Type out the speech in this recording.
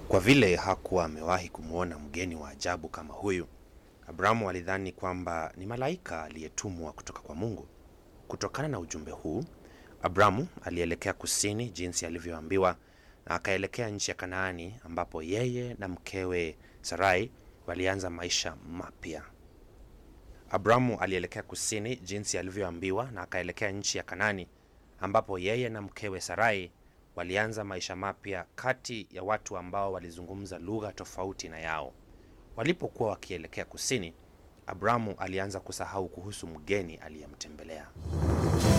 Kwa vile hakuwa amewahi kumwona mgeni wa ajabu kama huyu, Abrahamu alidhani kwamba ni malaika aliyetumwa kutoka kwa Mungu. Kutokana na ujumbe huu, Abrahamu alielekea kusini jinsi alivyoambiwa na akaelekea nchi ya Kanaani ambapo yeye na mkewe Sarai walianza maisha mapya. Abrahamu alielekea kusini jinsi alivyoambiwa na akaelekea nchi ya Kanaani ambapo yeye na mkewe Sarai walianza maisha mapya kati ya watu ambao walizungumza lugha tofauti na yao. Walipokuwa wakielekea kusini, Abrahamu alianza kusahau kuhusu mgeni aliyemtembelea.